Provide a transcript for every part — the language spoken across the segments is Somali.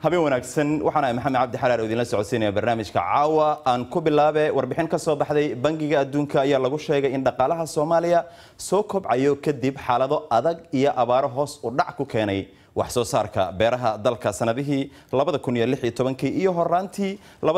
habeen wanaagsan waxaan ahay maxamed cabdi xalaal oo idinla socodsiinaya barnaamijka caawa aan ku bilaabe warbixin ka soo baxday bangiga adduunka ayaa lagu sheegay in dhaqaalaha soomaaliya soo kobcayo kadib xaalado adag iyo abaaro hoos u dhac ku keenay wax soo saarka beeraha dalka sanadihii iyo horaantii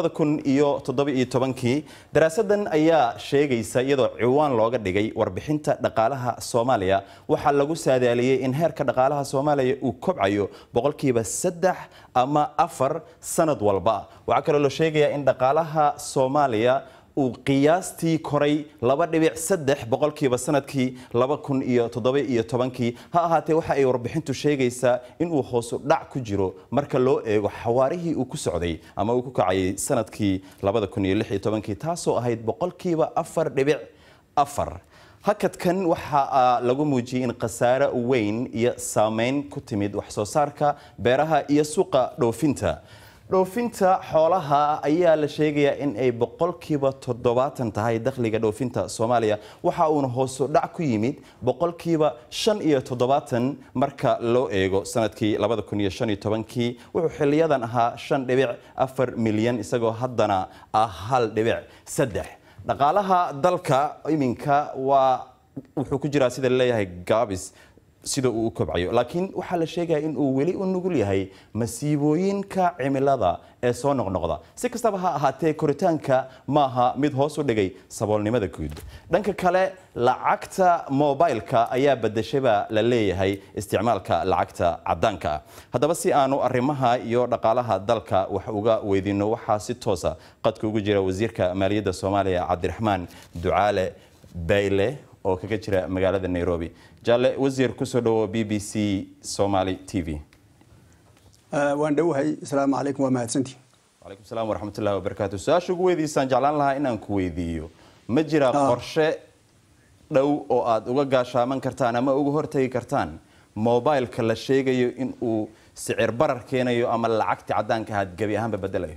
daraasadan ayaa sheegaysa iyadoo ciwaan looga dhigay warbixinta dhaqaalaha soomaaliya waxaa lagu saadaaliyey in heerka dhaqaalaha soomaaliya uu kobcayo boqolkiiba saddex ama afar sanad walba waxaa kaloo la sheegayaa in dhaqaalaha soomaaliya uu qiyaastii koray laba dhibic saddex boqolkiiba sanadkii laba kun iyo toddoba iyo tobankii ha ahaatee waxa ay warbixintu sheegaysaa inuu hoosu dhac ku jiro marka loo eego xawaarihii uu ku socday ama uu ku kacayay sanadkii labada kun iyo lix iyo tobankii taasoo ahayd boqolkiiba afar dhibic afar hakadkan waxaa lagu muujiyey in khasaare weyn iyo saameyn ku timid wax soo saarka beeraha iyo suuqa dhoofinta dhoofinta xoolaha ayaa la sheegayaa in ay boqolkiiba toddobaatan tahay dakhliga dhoofinta soomaaliya waxa uuna hoosu dhac ku yimid boqolkiiba shan iyo toddobaatan marka loo eego sanadkii labada kun iyo shan iyo tobankii wuxuu xiliyadan ahaa shan dhibic afar milyan isagoo haddana ah hal dhibic saddex dhaqaalaha dalka iminka waa wuxuu ku jiraa sida laleeyahay gaabis sida uu u kobcayo laakiin waxaa la sheegaya in uu weli u nugul yahay masiibooyinka cimilada ee soo noqnoqda si kastaba ha ahaatee koritaanka maaha mid hoos u dhigay saboolnimada guud dhanka kale lacagta mobilka ayaa badashaba la leeyahay isticmaalka lacagta cadaanka ah haddaba si aanu arrimaha iyo dhaqaalaha dalka wax uga weydiino waxaa si toosa qadka ugu jira wasiirka maaliyadda soomaaliya cabdiraxmaan ducaale bayle oo kaga jira magaalada nairobi jaale wasiir kusoo dhawo b b c somaly t v waan dhowahay asalaamu calaykum waa mahadsantii calaykum salaam waraxmatullahi wabarakaatu su-aasha ugu weydiisaan jeclaan lahaa inaan ku weydiiyo ma jira qorshe dhow oo aada uga gaashaaman kartaan ama uga hortagi kartaan mobileka la sheegayo in uu sicir barar keenayo ama lacagta cadaanka ahaad gebi ahaanba bedelayo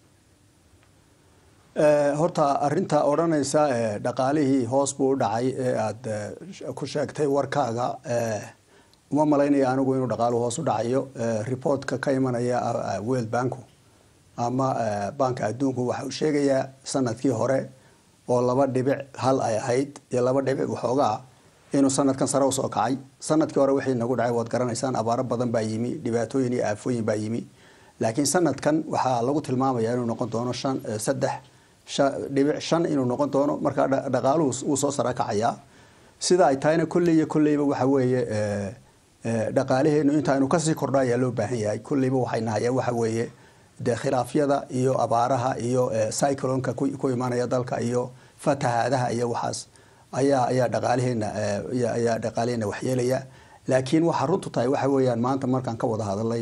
horta arinta odhanaysa dhaqaalihii hoos buu u dhacay ee aada ku sheegtay warkaaga uma malaynaya anigu inuu dhaqaaluhu hoos u dhacayo reportka ka imanaya world banku ama banka adduunku waxa uu sheegayaa sanadkii hore oo laba dhibic hal ay ahayd iyo laba dhibic waxoogaa inuu sanadkan sare usoo kacay sanadkii hore wixii nagu dhacay waad garanaysaan abaaro badan baa yimi dhibaatooyin iyo aafooyin baa yimi laakiin sanadkan waxaa lagu tilmaamaya inuu noqon doono shan saddex dhibic shan inuu noqon doono markaa dhaqaaluhu wuu soo sara kacayaa sida ay tahayna kolley iyo kolleyba waxa weeye dhaqaalaheenu intaaynu kasii kordha ayaa loo baahan yahay kolleyba waxayna hayaan waxa weeye dee khilaafyada iyo abaaraha iyo cyclonka ku imanaya dalka iyo fatahaadaha iyo waxaas ayaa ayaa dhaqaalaheena ayaa dhaqaalaheena waxyeelaya laakiin waxaa runtu tahay waxa weeyaan maanta markaan ka wada hadalay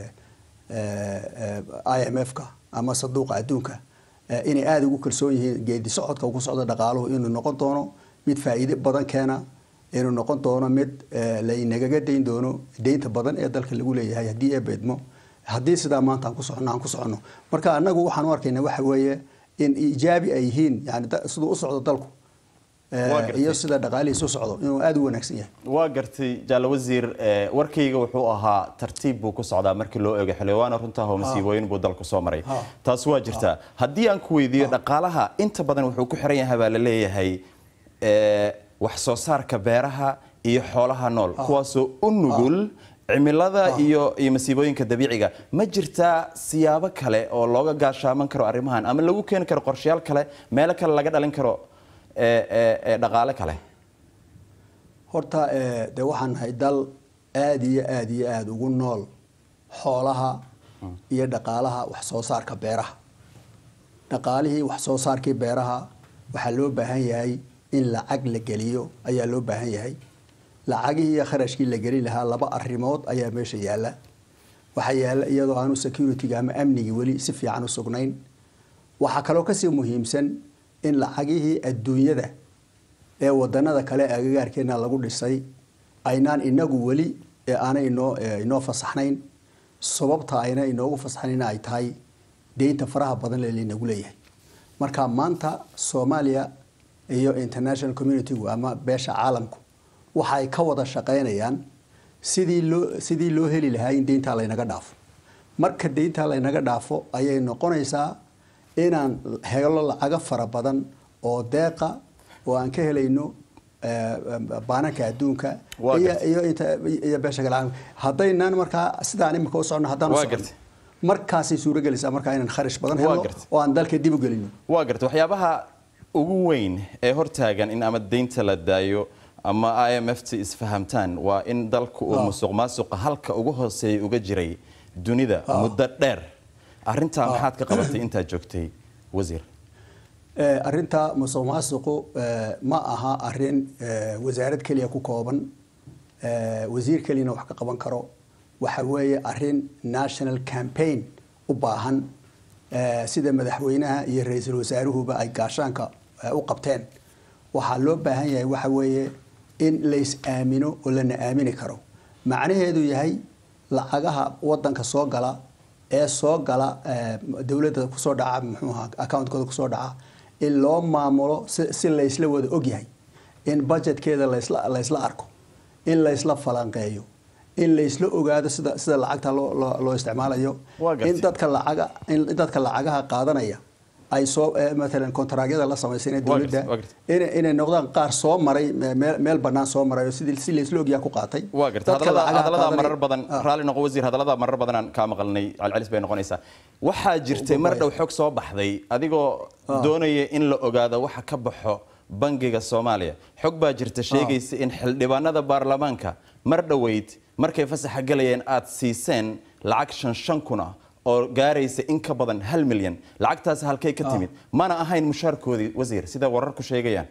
i m f ka ama saduuqa adduunka inay aada ugu kalsoon yihiin geedi socodka ku socda dhaqaaluhu inuu noqon doono mid faa'iide badan keena inuu noqon doono mid laynagaga dayn doono deynta badan ee dalka lagu leeyahay haddii ee beedmo haddii sidaa maanta aan ku socono aan ku socono marka anagu waxaan u arkaynaa waxa weeye in ijaabi ay yihiin yani siduu u socdo dalku iyo sida dhaqaalihiis u socdo inuu aada u wanaagsan yahay waa gartay jaale wasiir warkayga wuxuu ahaa tartiib buu ku socdaa markii loo eego xildhibaana runtaah oo masiibooyin buu dalku soo maray taas waa jirtaa haddii aan ku weydiiyo dhaqaalaha inta badan wuxuu ku xiran yahay baa la leeyahay wax soo saarka beeraha iyo xoolaha nool kuwaasoo u nugul cimilada iyo iyo masiibooyinka dabiiciga ma jirtaa siyaabo kale oo looga gaashaaman karo arrimahan ama lagu keeni karo qorshayaal kale meelo kale laga dhalin karo dhaqaale kale horta de waxaan nahay dal aada iyo aada iyo aada ugu nool xoolaha iyo dhaqaalaha wax soo saarka beeraha dhaqaalihii wax soo saarkii beeraha waxaa loo baahan yahay in lacag la geliyo ayaa loo baahan yahay lacagihii iyo kharashkii la gelin lahaa laba arrimood ayaa meesha yaalla waxaa yaalla iyadoo aanu security-ga ama amnigii weli si fiican u sugnayn waxaa kaloo kasii muhiimsan in lacagihii adduunyada ee wadanada kale agagaarkeena lagu dhisay aynaan inagu weli ee aanay inoo inoo fasaxnayn sababta ayna inoogu fasaxnayn ay tahay deynta faraha badan ee linagu leeyahay marka maanta soomaaliya iyo international communitygu ama beesha caalamku waxay ka wada shaqaynayaan sidii loo sidii loo heli lahaa in deyntaa laynaga dhaafo marka deynta laynaga dhaafo ayay noqonaysaa inaan helo lacago fara badan oo deeqa oo aan ka helayno baananka adduunka iyo beesha kale haddaynaan markaa sidaan imika u socno haddaan usocno markaasay suuragelaysaa markaa inaan kharash badan helno oo aan dalka dib u gelino waa garta waxyaabaha ugu weyn ee hortaagan in ama deynta la daayo ama i m f t isfahamtaan waa in dalku uu musuq maasuqa halka ugu hooseeya uga jiray dunida muddo dheer arintaa maxaad ka qabatay intaad joogtay wasiir arinta musuq maasuqu ma aha arin wasaarad keliya ku kooban wasiir keliyana wax ka qaban karo waxa weeye arin national campaign u baahan sida madaxweynaha iyo ra-iisul wasaaruhuba ay gaashaanka u qabteen waxaa loo baahan yahay waxa weeye in lays aamino oo lana aamini karo macnaheedu yahay lacagaha wadanka soo gala ee soo gala dowladda kusoo dhaca muxuuha accountkooda kusoo dhaca in loo maamulo si laysla wada ogyahay in budgetkeeda laysla arko in laysla falanqeeyo in laysla ogaado sida sida lacagta loo isticmaalayo in dadka lacaga in dadka lacagaha qaadanaya ay soo maalan kontaraagyada la samaysana dowladda inay noqdaan qaar soo maray meel bannaan soo maray oo sidii si laysla ogyaha ku qaatay waa garta hadallada marar badan raalli noqo wasiir hadallada marar badan aan kaa maqalnay celcelis bay noqonaysaa waxaa jirtay mar dhow xog soo baxday adigoo doonaya in la ogaado waxa ka baxo bangiga soomaaliya xog baa jirta sheegaysa in xildhibaanada baarlamaanka mar dhoweyd markay fasaxa galayeen aad siiseen lacag shan shan kun ah oo gaaraysa in ka badan hal milyan lacagtaas halkay ka timid mana ahayn mushaarkoodii wasiir sida wararku sheegayaan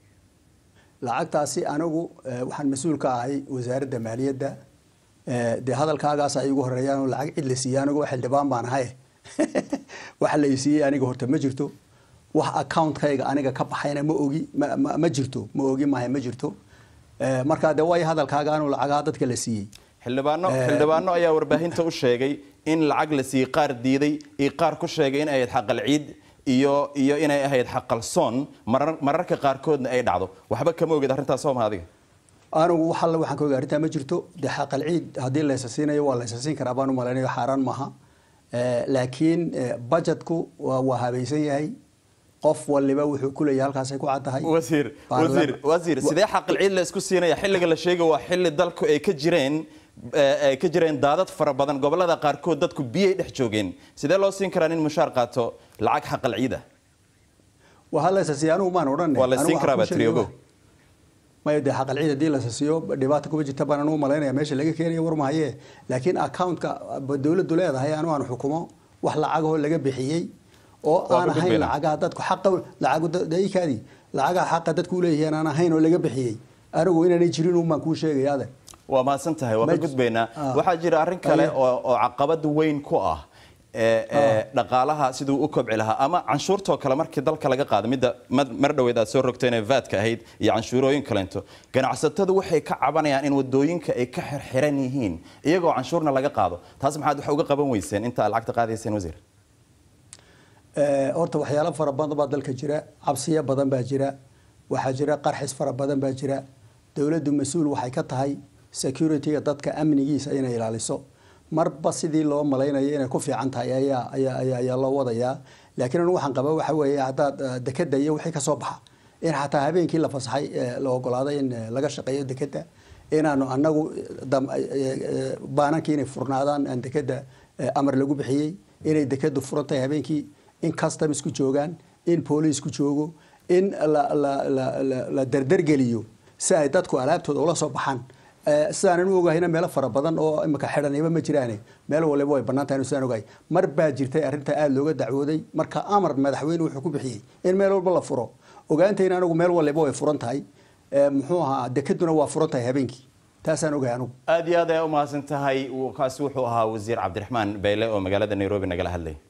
lacagtaasi anigu waxaan mas-uul ka ahay wasaaradda maaliyadda dee hadalkaagaas ay igu horeeyaan oo lacag cid la siiyey anigu xildhibaan baan ahay waxa la siiyey aniga horta ma jirto wax accountkayga aniga ka baxayna ma ogi ma jirto ma ogi maahay ma jirto markaa dee way hadalkaaga anu lacagaha dadka la siiyey xildhibaano xildhibaano ayaa warbaahinta u sheegay in lacag la siiyey qaar diiday iyo qaar ku sheegay in ay ahayd xaqal ciid iyo iyo inay ahayd xaqalsoon mararka qaarkoodna ay dhacdo waxba kama ogid arrintaas soo ma adiga anigu wax alle waxaan ka oga arrintaa ma jirto dee xaqal ciid haddii laysa siinayo waa laysa siin karaa baan u malaynayo xaaraan maaha laakiin budgetku waa habaysan yahay qof waliba wuxuu ku leeyahay halkaasay ku caddahay wasiir wasiir wasiir sidee xaqal ciid la isku siinaya xilliga la sheegay waa xilli dalku ay ka jireen ay ka jireen daadad fara badan gobolada qaarkood dadku biyay dhex joogeen sidee loo siin karaa nin mushaar qaato lacag xaqal ciid ah waa halaysa siiya anigu maan odhan waa la siin karaa batriogo maya dee xaqal ciid haddii la siiyo dhibaata kuma jirta baan anigu malaynaya meesha laga keenayo war mahaye laakiin accountka dowladdu leedahay anigu aan xukumo wax lacagahoo laga bixiyey oo aan ahayn lacagaha dadku xaqa lacagdaikaadii lacagaha xaqa dadku leeyihiin aan ahayn oo laga bixiyey anigu inaanay jirin un baan kuu sheegaya adeer waa mahadsan tahay waa ka gudbaynaa waxaa jira arrin kale oo caqabad weyn ku ah dhaqaalaha siduu u kobci lahaa ama canshuurtoo kale markii dalka laga qaada midda mar dhoweed aad soo rogteen ee vaadka ahayd iyo canshuurooyin kaleento ganacsatadu waxay ka cabanayaan in wadooyinka ay ka xirxiran yihiin iyagoo canshuurna laga qaado taas maxaad wax uga qaban weyseen inta aad lacagta qaadayseen wasiir horta waxyaalo fara badan baa dalka jira cabsiyo badan baa jira waxaa jira qarxis fara badan baa jira dowladdu mas-uul waxay ka tahay security-ga dadka amnigiisa inay ilaaliso marba sidii loo malaynayo inay ku fiican tahay ayaa ayaa ayaa loo wadayaa laakiin anu waxaan qaba waxa weeye haddaad dekeda iyo wixii ka soo baxa in xataa habeenkii la fasaxay la ogolaaday in laga shaqeeyo dekeda inaanu anagu baanankii inay furnaadaan aan dekeda amar lagu bixiyey inay dekedu furan tahay habeenkii in customs ku joogaan in police ku joogo in la dardargeliyo si ay dadku alaabtooda ula soo baxaan sidaanan u ogahayna meelo fara badan oo imika xidhaniba ma jiraane meel waliba way bannaan tahay sidaan ogahay mar baa jirtay arrinta aada looga dacwooday marka amar madaxweyne wuxuu ku bixiyey in meel walba la furo ogaantayna anigu meel waliba way furan tahay muxuu ahaa dekaduna waa furan tahay habeenkii taasaan ogahay anigu aad iyo aad ay u mahadsan tahay kaasi wuxuu ahaa wasiir cabdiraxmaan bayle oo magaalada nairobi nagala hadlay